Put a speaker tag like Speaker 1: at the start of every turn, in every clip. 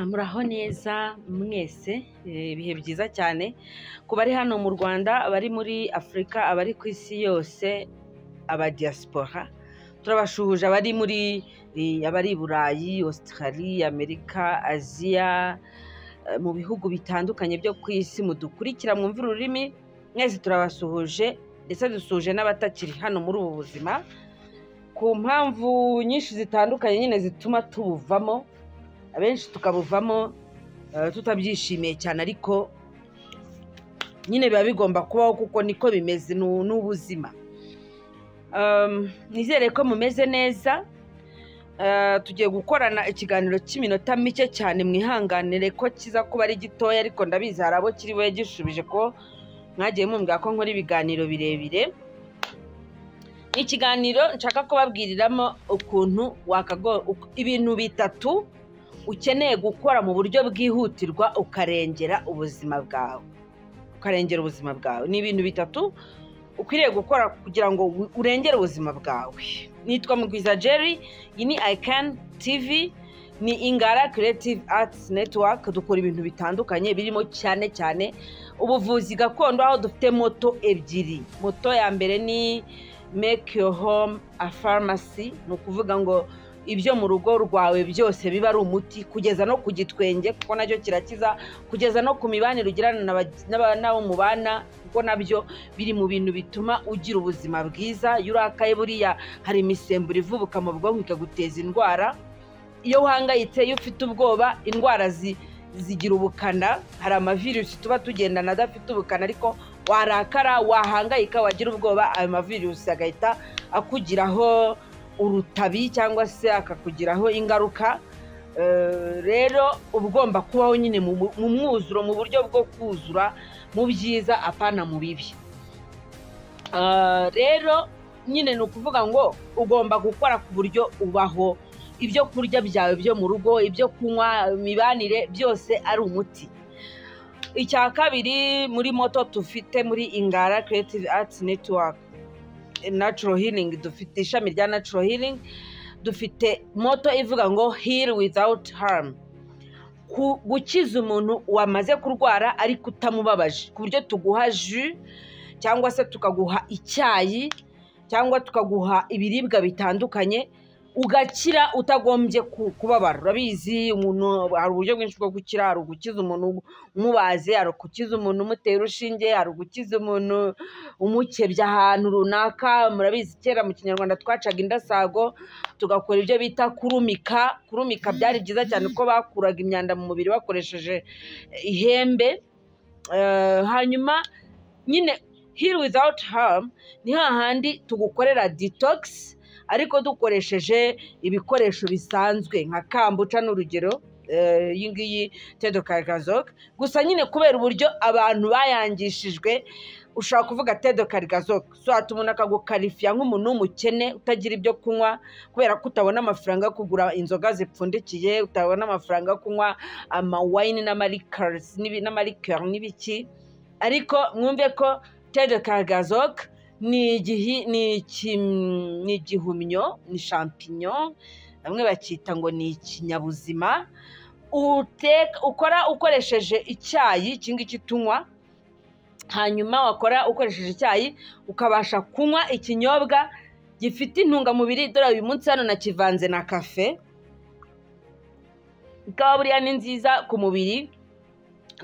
Speaker 1: muraho neza mwese Eh, ibihe byiza cyane ku bari hano mu rwanda abari muri afurika abari ku isi yose aba diaspora turabashuhuje abari muri eh, abari i burayi australia amerika aziya eh, mu bihugu bitandukanye byo ku isi mudukurikira mwumvira ururimi mwese turabasuhuje ndetse dusuhuje n'abatakiri hano muri ubu buzima ku mpamvu nyinshi zitandukanye nyine zituma tubuvamo abenshi tukabuvamo eh, tutabyishimiye cyane ariko nyine biba bigomba kubaho kuko niko bimeze ni- ni ubuzima Um, nizere ko mumeze neza Eh, tugiye gukorana ikiganiro cy'iminota mike cyane mwihanganire ko kiza kuba ari gitoya ariko ndabizi hari abo kiri buye gishubije ko mwagiye mumbwira ko nkora ibiganiro birebire ni ikiganiro nshaka kubabwiriramo ukuntu wakago uk- ibintu bitatu ukeneye gukora mu buryo bwihutirwa ukarengera ubuzima bwawe ukarengera ubuzima bwawe ni ibintu bitatu ukwiriye gukora kugira ngo u- urengere ubuzima bwawe nitwa mugwiza jerry iyi ni ican tv ni ingara creative arts network dukora ibintu bitandukanye birimo cyane cyane ubuvuzi gakondo aho dufite moto ebyiri moto ya mbere ni make your home a pharmacy ni ukuvuga ngo ibyo mu rugo rwawe byose biba ari umuti kugeza no ku gitwenge kuko nacyo kirakiza kugeza no ku mibanire ugirana na bag- n'aba- n'abo mubana kuko nabyo biri mu bintu bituma ugira ubuzima bwiza iyo urakaye buriya hari imisemburo ivubuka mu bwonko ikaguteza indwara iyo uhangayitse iyo ufite ubwoba indwara zi- zigira ubukana hari amavirusi tuba tugendana adafite ubukana ariko warakara wahangayika wagira ubwoba ayo mavirusi agahita akugiraho urutabi cyangwa se akakugiraho ingaruka Eh, rero uba ugomba kubaho nyine mu mu- mu mwuzuro mu buryo bwo kuzura mu byiza apana mu bibi Eh, rero nyine ni ukuvuga ngo ugomba gukora ku buryo ubaho ibyo kurya byawe byo mu rugo ibyo kunywa imibanire byose ari umuti icya kabiri muri moto dufite muri ingara creative arts network natural healing dufite ishami rya natural healing dufite moto ivuga ngo heal without harm Ku- gukiza umuntu wamaze kurwara ariko utamubabaje ku buryo tuguha jus cyangwa se tukaguha icyayi cyangwa tukaguha ibiribwa bitandukanye ugakira utagombye ku- kubabara urabizi umuntu hari uburyo bwinshi bwo gukira hari ugukiza umuntu umubaze hari ugukiza umuntu umutera urushinge hari ugukiza umuntu umukebye ahantu runaka murabizi kera mu kinyarwanda twacaga indasago tugakora ibyo bita kurumika kurumika byari byiza cyane ko bakuraga imyanda mu mubiri bakoresheje ihembe Eh, hanyuma nyine heal without harm ni hahandi tugukorera detox ariko dukoresheje ibikoresho bisanzwe nka kambuca ni urugero eh, iyi ngiyi tedo karigazoka gusa nyine kubera uburyo abantu bayangishijwe ushobora kuvuga tedo karigazoka so hata umuntu akagukarifiya nk'umuntu w'umukene utagira ibyo kunywa kubera ko utabona amafaranga yo kugura inzoga zipfundikiye utabona amafaranga yo kunywa amawayini n'amarikarizi n'ibi- n'amarikeri n'ibiki ariko mwumve ko tedo karigazoka ni igihi ni iki ni igihumyo ni shampinyo bamwe bacyita ngo ni ikinyabuzima uteka ukora ukoresheje icyayi iki ngiki tunywa hanyuma wakora ukoresheje icyayi ukabasha kunywa ikinyobwa gifite intungamubiri dore uyu munsi hano nakivanze na kafe ikawa buriya ni nziza ku mubiri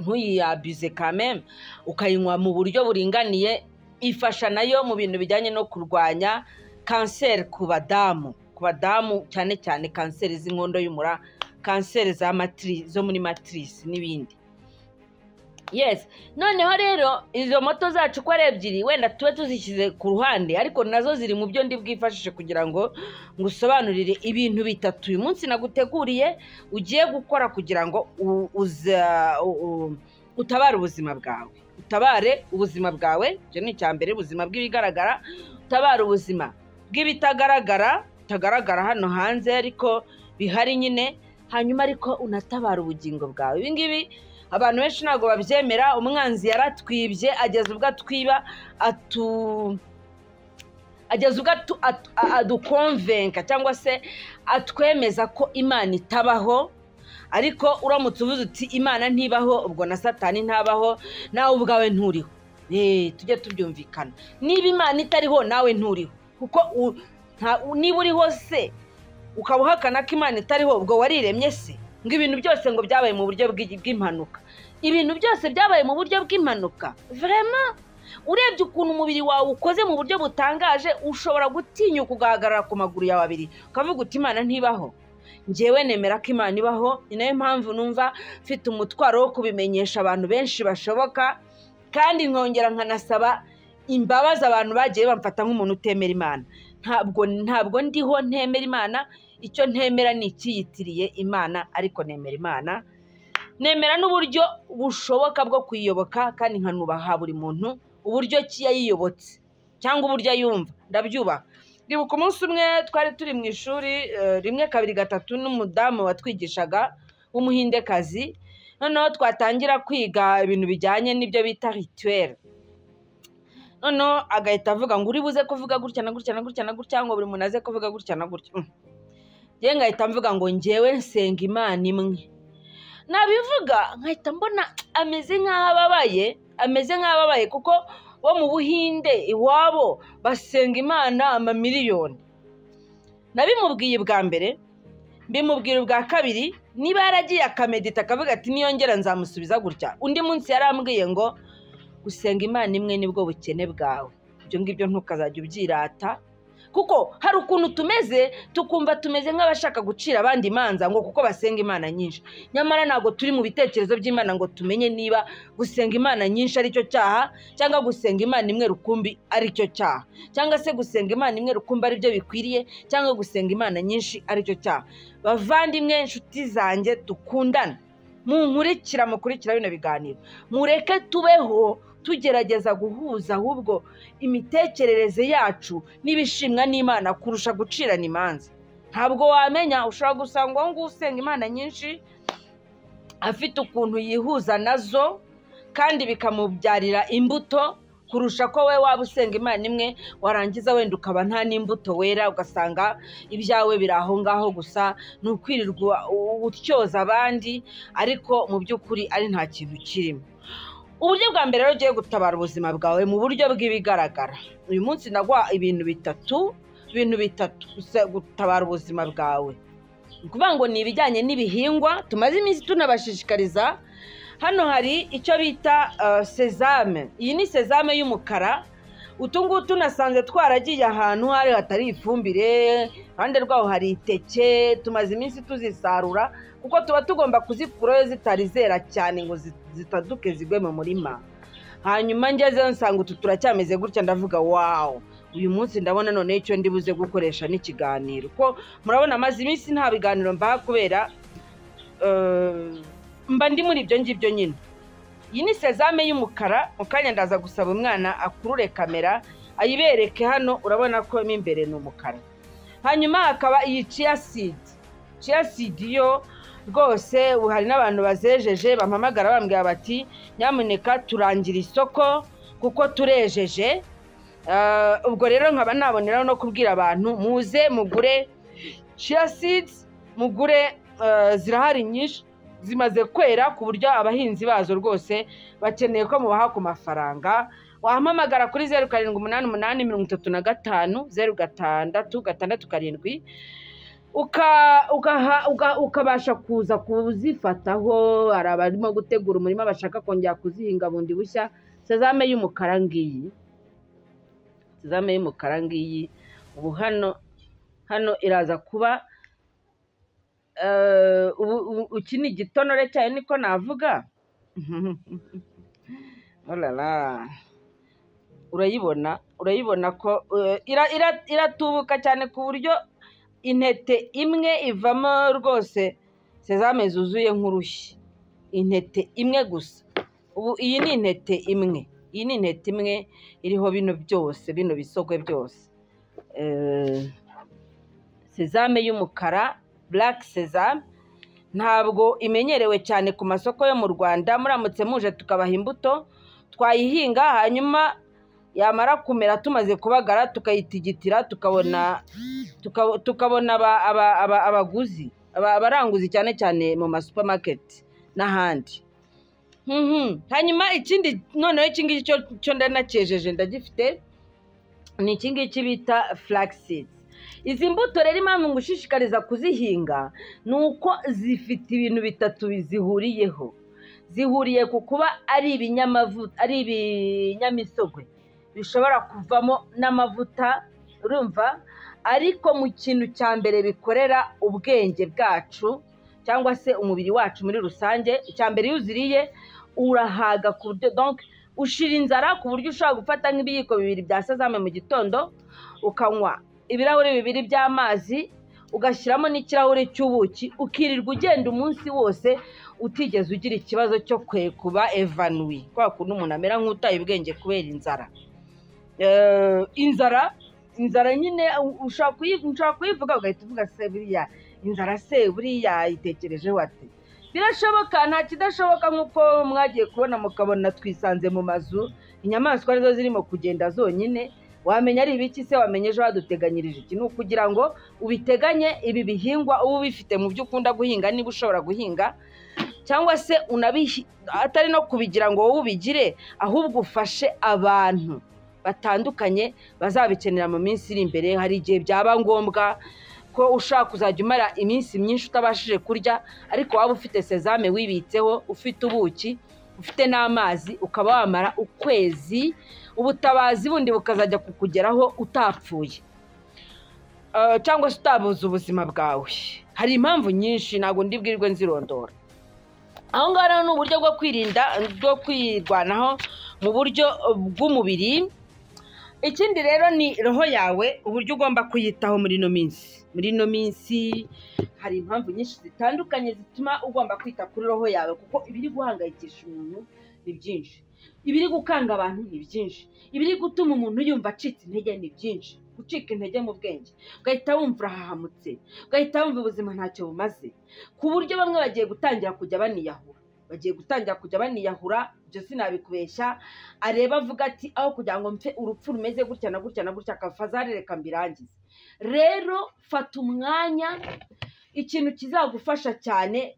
Speaker 1: ntuyiyabize kameme ukayinywa mu buryo buringaniye ifasha nayo mu bintu bijyanye no kurwanya kanseri ku badamu ku badamu cyane cyane kanseri z'inkondo y'umura kanseri za matiri zo muri matirisi n'ibindi yes noneho rero izo moto zacu uko ari ebyiri wenda tube tuzishyize ku ruhande ariko nazo ziri mu byo ndi bwifashishe kugira ngo ngusobanurire ibintu bitatu uyu munsi naguteguriye ugiye gukora kugira ngo u- uza- u- u- utabare ubuzima bwawe utabare ubuzima bwawe icyo ni icya mbere ubuzima bw'ibigaragara utabare ubuzima bw'ibitagaragara bitagaragara hano hanze ariko bihari nyine hanyuma ariko unatabara ubugingo bwawe ibi ngibi abantu benshi ntabwo babyemera umwanzi yaratwibye ageza ubwo atwiba atu ageza ubwo atu- atu- a- adukonvenka cyangwa se atwemeza ko imana itabaho ariko uramutse uvuze uti imana ntibaho ubwo na satani ntabaho nawe ubwawe nturiho Eh, tujye tubyumvikana niba imana itariho nawe nturiho kuko u- nta- u- niba uriho se ukaba uhakana ko imana itariho ubwo wariremye se ngo ibintu byose ngo byabaye mu buryo bw'i- bw'impanuka ibintu byose byabaye mu buryo bw'impanuka vrema urebye ukuntu umubiri wawe ukoze mu buryo butangaje ushobora gutinyuka ugahagarara ku maguru yawe abiri ukavuga uti imana ntibaho ngewe nemera ko imana ibaho ni nayo mpamvu numva mfite umutwaro wo kubimenyesha abantu benshi bashoboka kandi nkongera nkanasaba imbabazi abantu bagiye bamfata nk'umuntu utemera imana ntabwo ntabwo ndiho ntemera imana icyo ntemera ni icyiyitiriye imana ariko nemera imana nemera n'uburyo bushoboka bwo kuyiyoboka kandi nkanubaha buri muntu uburyo ki yayiyobotse cyangwa uburyo ayumva ndabyubaha ndibuka umunsi umwe twari turi mu ishuri eh, rimwe kabiri gatatu n'umudamu watwigishaga w'umuhindekazi noneho twatangira kwiga ibintu bijyanye n'ibyo bita rituweri noneho agahita avuga ngo uri buze kuvuga gutya na gutya na gutya na gutya ngo buri muntu aze kuvuga gutya na gutya Mm. njyewe ngahita mvuga ngo njyewe nsenga imana imwe nabivuga nkahita mbona ameze nk'aho ababaye ameze nk'aho ababaye kuko bo mu buhinde iwabo basenga imana amamiliyoni nabimubwiye ubwa mbere mbimubwira ubwa kabiri niba yaragiye akamedita akavuga ati niyongera nzamusubiza gutya undi munsi yarambwiye ngo gusenga imana imwe nibwo bukene bwawe ibyo ngibyo ntukazajya ubyirata kuko hari ukuntu tumeze tukumva tumeze nk'abashaka gucira abandi imanza ngo kuko basenga imana nyinshi nyamara ntabwo turi mu bitekerezo by'imana ngo tumenye niba gusenga imana nyinshi ari cyo cyaha cyangwa gusenga imana imwe rukumbi ari cyo cyaha cyangwa se gusenga imana imwe rukumbi ari byo bikwiriye cyangwa gusenga imana nyinshi ari cyo cyaha bavandimwe inshuti zanjje dukundana munkurikira mukurikira bino biganiro mureke tubeho tugerageza guhuza ahubwo imitekerereze yacu n'ibishimwa n'imana kurusha gucirana imanza ntabwo wamenya ushobora gusanga uwo nguwo usenga imana nyinshi afite ukuntu yihuza nazo kandi bikamubyarira imbuto kurusha ko we waba usenga imana imwe warangiza wenda ukaba nta n'imbuto wera ugasanga ibyawe biri aho ngaho gusa ni ukwirirwa u- utyoza abandi ariko mu by'ukuri ari nta kintu kirimo uburyo bwa mbere rero ugiye gutabara ubuzima bwawe mu buryo bw'ibigaragara uyu munsi ndaguha ibintu bitatu ibintu bitatu gusa gutabara ubuzima bwawe ni ukuvuga ngo ni ibijyanye n'ibihingwa tumaze iminsi tunabashishikariza hano hari icyo bita eh, sezame iyi ni sezame y'umukara utu ngutu nasanze twaragiye ahantu hari hatari ifumbire iruhande rwaho hari iteke tumaze iminsi tuzisarura kuko tuba tugomba kuzikurayo zitari zera cyane ngo zi- zitaduke zigwe mu murima hanyuma ngezeyo nsanga utu turacyameze gutya ndavuga wawu uyu munsi ndabona noneho icyo ndi buze gukoresha n'ikiganiro ko murabona maze iminsi nta biganiro mbaha kubera eh, mba ndi muri ibyo ngibyo nyine iyi ni sezame y'umukara mu kanya ndaza gusaba umwana akurure kamera ayibereke hano urabona ko mo imbere ni umukara hanyuma hakaba iyi ciya sidi ciya sidi yo rwose ubu hari n'abantu bazejeje bampamagara bambwira bati nyamuneka turangira isoko kuko turejeje Ah, ubwo rero nkaba naboneraho no kubwira abantu muze mugure ciya sidi mugure ah, zirahari nyinshi zimaze kwera ku buryo abahinzi bazo rwose bakeneye ko mubaha ku mafaranga wahamagara kuri zeru karindwi umunani umunani mirongo itatu na gatanu zeru gatandatu gatandatu karindwi uka- ugaha- uga- ukabasha kuza kuzifataho hari abarimo gutegura umurima bashaka kongera kuzihinga bundi bushya sezame y'umukara ngiyi sezame y'umukara ngiyi ubu hano hano iraza kuba eh, ubu ubu- iki ni igitonore cyayo niko navuga Olala. urayibona urayibona ko eh, ira- ira- iratubuka cyane ku buryo intete imwe ivamo rwose sezame zuzuye nk'urushyi intete imwe gusa ubu iyi ni intete imwe iyi ni intete imwe iriho bino byose bino bisogwe byose sezame y'umukara burake sezame ntabwo imenyerewe cyane ku masoko yo mu rwanda muramutse muje tukabaha imbuto twayihinga hanyuma yamara kumera tumaze kubagara tukayitigitira tukabona tukabona abaguzi abaranguzi cyane cyane mu masupamaketi n'ahandi hanyuma ikindi noneho iki ngiki cyo ndanakejeje ndagifite ni iki ngiki bita flaxseed izi mbuto rero impamvu ngushishikariza kuzihinga ni uko zifite ibintu bitatu zihuriyeho zihuriye ku kuba ari ibinyamavuta ari ibinyamisogwe bishobora kuvamo n'amavuta urumva ariko mu kintu cya mbere bikorera ubwenge bwacu cyangwa se umubiri wacu muri rusange icya mbere iyo uziriye urahaga ku buryo ushira inzara ku buryo ushobora gufata nk'ibiyiko bibiri bya sazame mu gitondo ukanywa ibirahuri bibiri by'amazi ugashyiramo n'ikirahure cy'ubuki ukirirwa ugenda umunsi wose utigeze ugira ikibazo cyo kwekuba evanuwi kubera ukuntu umuntu amera nk'utaye ubwenge kubera inzara inzara inzara nyine ushobora kuyivuga ugahita uvuga se buriya inzara se buriya itekereje wate birashoboka nta kidashoboka nk'uko mwagiye kubona mukabona twisanze mu mazu inyamaswa arizo zirimo kugenda zonyine wamenya ari ibiki se wamenya ejo haduteganyirije iki ni ukugira ngo ubiteganye ibi bihingwa uba ubifite mu byo ukunda guhinga niba ushobora guhinga cyangwa se atari no kubigira ngo wowe ubigire ahubwo ufashe abantu batandukanye bazabikenera mu minsi iri imbere hari igihe byaba ngombwa ko ushaka kuzajya umara iminsi myinshi utabashije kurya ariko waba ufite sezame wibitseho ufite ubuki ufite n'amazi ukaba wamara ukwezi ubutabazi bundi bukazajya kukugeraho utapfuye cyangwa se utabuze ubuzima bwawe hari impamvu nyinshi ntabwo ndibwirwe nzirondora aho ngaho rero ni uburyo bwo kwirinda bwo kwirwanaho mu buryo bw'umubiri ikindi rero ni roho yawe uburyo ugomba kuyitaho muri ino minsi muri ino minsi hari impamvu nyinshi zitandukanye zituma ugomba kwita kuri roho yawe kuko ibiri guhangayikisha umuntu ni byinshi ibiri gukanga abantu ni byinshi ibiri gutuma umuntu yumva acitse intege ni byinshi gucika intege mu bwenge ugahita wumva urahahamutse ugahita wumva ubuzima ntacyo bumaze ku buryo bamwe bagiye gutangira kujya baniyahura bagiye gutangira kujya baniyahura ibyo sinabikubeshya areba avuga ati aho kugira ngo mfe urupfu rumeze gutya na gutya na gutya kavazare reka mbirangize rero fata umwanya ikintu kizagufasha cyane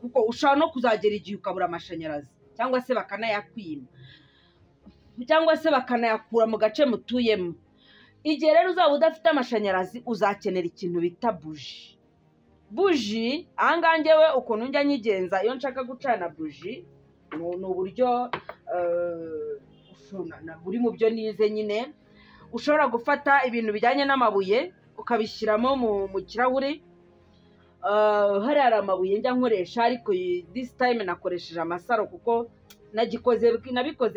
Speaker 1: kuko ushobora no kuzagera igihe ukabura amashanyarazi cyangwa se bakanayakwima cyangwa se bakanayakura mu gace mutuyemo igihe rero uzaba udafite amashanyarazi uzakenera ikintu bita buji buji ahangaha ngewe ukuntu njya nyigenza iyo nshaka gucana buji ni uburyo buri mu byo nize nyine ushobora gufata ibintu bijyanye n'amabuye ukabishyiramo mu kirahuri hari hari amabuye njya nkoresha ariko disi tayime nakoresheje amasaro kuko nabikoze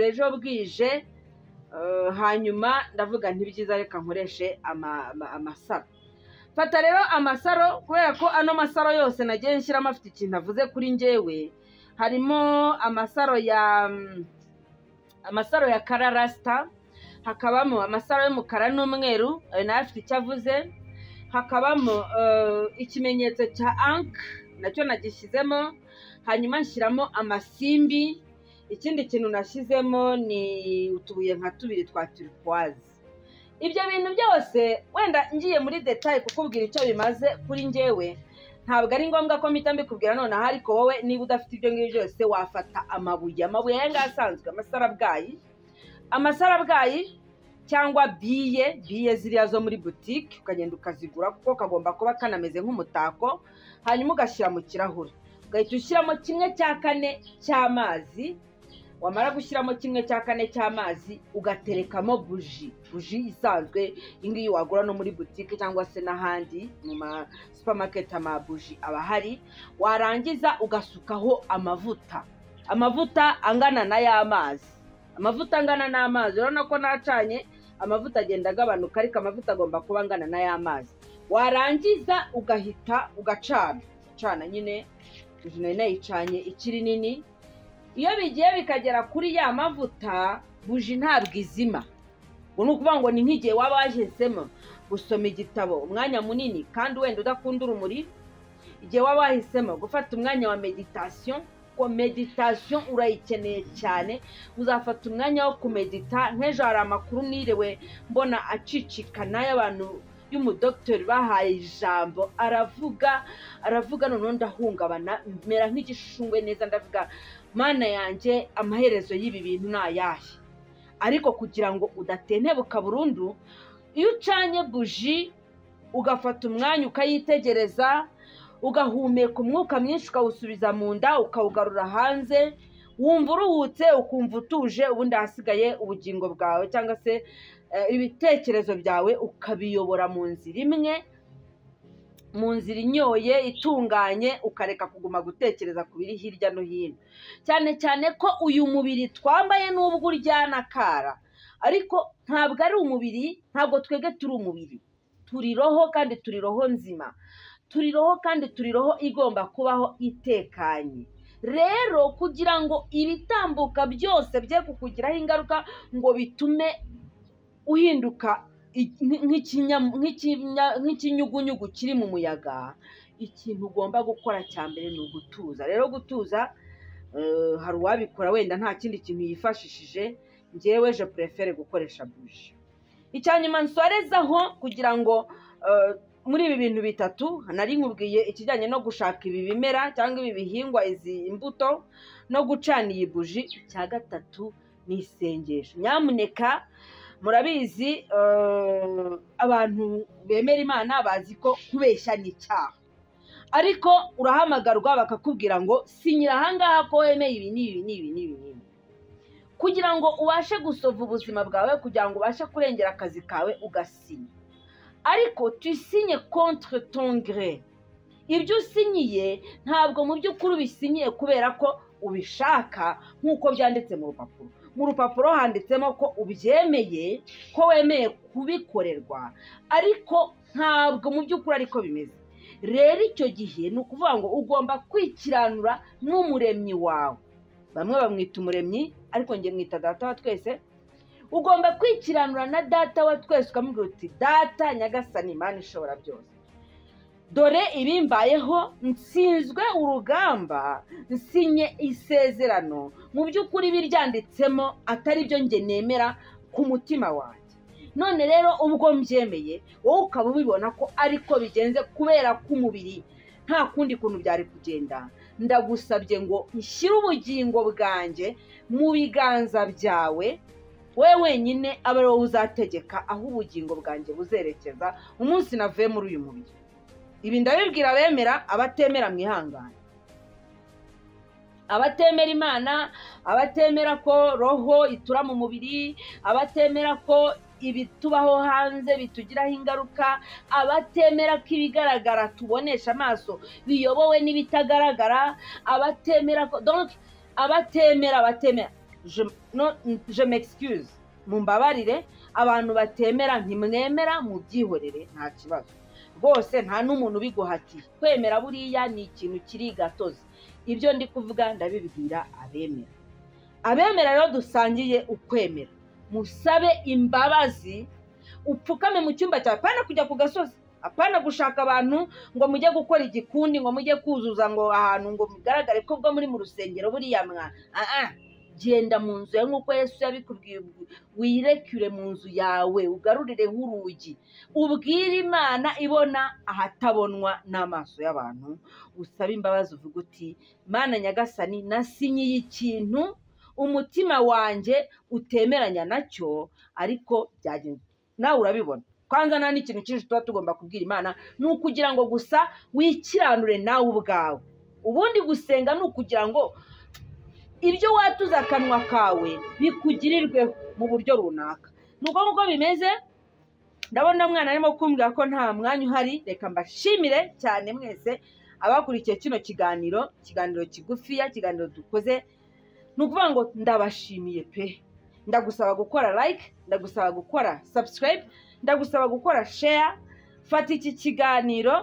Speaker 1: ejo bwije hanyuma ndavuga ntibyiza reka nkoreshe amasaro fata rero amasaro kubera ko ano masaro yose nagiye nshyiramo afite ikintu avuze kuri ngewe harimo amasaro ya amasaro ya kararasita hakabamo amasaro y'umukara n'umweru ayo nayo afite icyo avuze hakabamo ikimenyetso cya ank nacyo nagishyizemo hanyuma nshyiramo amasimbi ikindi kintu nashyizemo ni utubuye nka tubiri twa turikwazi ibyo bintu byose wenda ngiye muri detaye kukubwira icyo bimaze kuri ngewe ntabwo ari ngombwa ko mpita mbikubwira nonaha ariko wowe niba udafite ibyo ngibyo byose wafata amabuye amabuye aya ngaya asanzwe amasarabwayi amasarabwayi cyangwa biye biye ziriya zo muri butike ukagenda ukazigura kuko kagomba kuba kanameze nk'umutako hanyuma ugashyira mu kirahure ugahita ushyiramo kimwe cya kane cy'amazi wamara gushyiramo kimwe cya kane cy'amazi ugaterekamo buji buji isanzwe iyi ngiyi wagura no muri butike cyangwa se n'ahandi mu ma supamaketi amabuji aba ahari warangiza ugasukaho amavuta amavuta angana n'ay'amazi amavuta angana n'amazi urabona ko nacanye amavuta agenda agabanuka ariko amavuta agomba kuba angana n'ay'amazi warangiza ugahita ugacana ucana nyine nari nayicanye ikiri nini iyo bigiye bikagera kuri ya mavuta buji ntabwo izima ngo ni ukuvuga ngo ni nk'igihe waba wahesemo gusoma igitabo umwanya munini kandi wenda udakunda urumuri igihe waba wahisemo gufata umwanya wa meditasiyo ngo meditasiyo urayikeneye cyane uzafata umwanya wo kumedita nk'ejo hari amakuru nirewe mbona acicikana y'abantu y'umudokitori bahaye ijambo aravuga aravuga noneho ndahungabana mera nk'igishungwe neza ndavuga mana yanjye amaherezo y'ibi bintu ni ayahe ariko kugira ngo udatentebuka burundu iyo ucanye buji ugafata umwanya ukayitegereza ugahumeka umwuka mwinshi ukawusubiza mu nda ukawugarura hanze wumva uruhutse ukumva utuje ubundi ahasigaye ubugingo bwawe cyangwa se eh, ibitekerezo byawe ukabiyobora mu nzira imwe mu nzira inyoye itunganye ukareka kuguma gutekereza ku biri hirya no hino cyane cyane ko uyu mubiri twambaye n'ubwo uryana kara ariko ntabwo ari umubiri ntabwo twebwe turi umubiri turi roho kandi turi roho nzima turi roho kandi turi roho igomba kubaho itekanye rero kugira ngo ibitambuka byose bye kukugiraho ingaruka ngo bitume uhinduka i- nk'ikinya- nk'ikinya- nk'ikinyugunyugu kiri mu muyaga ikintu ugomba gukora cya mbere ni ugutuza rero gutuza eh, hari uwabikora wenda nta kindi kintu yifashishije ngewe je purefere gukoresha buji icya nyuma nsorezaho kugira ngo eh, muri ibi bintu bitatu nari nkubwiye ikijyanye no gushaka ibi bimera cyangwa ibi bihingwa izi imbuto no gucana iyi buji icya gatatu ni isengesho nyamuneka murabizi eh, abantu bemera imana bazi ko kubeshya ni icyaha ariko urahamagarwa bakakubwira ngo sinyira ahangaha ko wemeye ibi n'ibi n'ibi n'ibi n'ibi kugira ngo ubashe gusova ubuzima bwawe kugira ngo ubashe kurengera akazi kawe ugasinya ariko tuyisinye contre ton gré ibyo usinyiye ntabwo mu by'ukuri ubisinyiye kubera ko ubishaka nk'uko byanditse mu rupapuro mu rupapuro handitsemo ko ubyemeye ko wemeye kubikorerwa ariko ntabwo mu by'ukuri ariko bimeze rero icyo gihe ni ukuvuga ngo ugomba kwikiranura n'umuremyi wawe bamwe bamwita umuremyi ariko njye mwita data wa twese ugomba kwikiranura na data wa twese ukamubwira uti data nyagasani imana ishobora byose dore ibimbayeho nsinzwe urugamba nsinye isezerano mu by'ukuri biryanditsemo atari byo njye nemera ku mutima wanjye none rero ubwo mbyemeye wowe ukaba ubibona ko ariko bigenze kubera k'umubiri nta kundi kuntu byari kugenda ndagusabye ngo ushyire ubugingo bwanjye mu biganza byawe we wenyine abe ari wowe uzategeka aho ubugingo bwanjye buzerekeza umunsi navuye muri uyu mubiri ibi ndabibwira abemera abatemera mwihangane abatemera imana abatemera ko roho itura mu mubiri abatemera ko ibitubaho hanze bitugiraho ingaruka abatemera ko ibigaragara tubonesha amaso biyobowe n'ibitagaragara abatemera ko donc abatemera abatemera je, no, je m'excuse mumbabarire abantu batemera ntimwemera mubyihorere nta kibazo rwose nta n'umuntu ubiguhatiye kwemera buriya ni ikintu kiri gatozi ibyo ndi kuvuga ndabibwira abemera abemera rero dusangiye ukwemera musabe imbabazi upfukame mu cyumba cyawe apana kujya ku gasozi apana gushaka abantu ngo mujye gukora igikundi ngo mujye kuzuza ngo ahantu ngo mugaragare ko ubwo muri mu rusengero buriya mwana Ah, ah. genda mu nzu yawe nk'uko yesu yabikubwiye wirekure mu nzu yawe ugarurire nk'urugi ubwire imana ibona ahatabonwa n'amaso y'abantu usaba imbabazi uvuga uti mana nyagasani nasinyiye ikintu umutima wanjye utemeranya nacyo ariko byagenze nawe urabibona kwanza nta n'ikintu cyinshi tuba tugomba kubwira imana ni ukugira ngo gusa wikiranure nawe ubwawe ubundi gusenga ni ukugira ngo ibyo watuze akanwa kawe bikugirirweho mu buryo runaka ni uko nguko bimeze ndabona mwana arimo kumbwira ko nta mwanya uhari reka mbashimire cyane mwese abakurikiye kino kiganiro ikiganiro kigufiya ikiganiro dukoze ni ukuvuga ngo ndabashimiye pe ndagusaba gukora like ndagusaba gukora subscribe ndagusaba gukora share fata iki kiganiro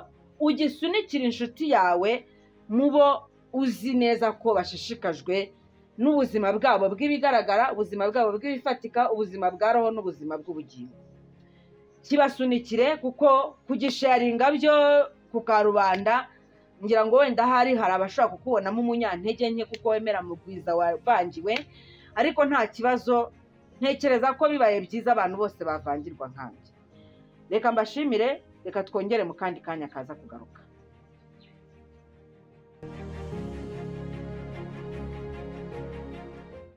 Speaker 1: ugisunikire inshuti yawe mu bo uzi neza ko bashishikajwe n'ubuzima bwabo bw'ibigaragara ubuzima bwabo bw'ibifatika ubuzima bwa roho n'ubuzima bw'ubugingo kibasunikire kuko kugisharinga byo ku karubanda ngira ngo wenda ahari hari abashobora kukubonamo umunyantege nke kuko wemera mu bwiza wavangiwe ariko nta kibazo ntekereza ko bibaye byiza abantu bose bavangirwa nkanjye reka mbashimire reka twongere mu kandi kanya kaza kugaruka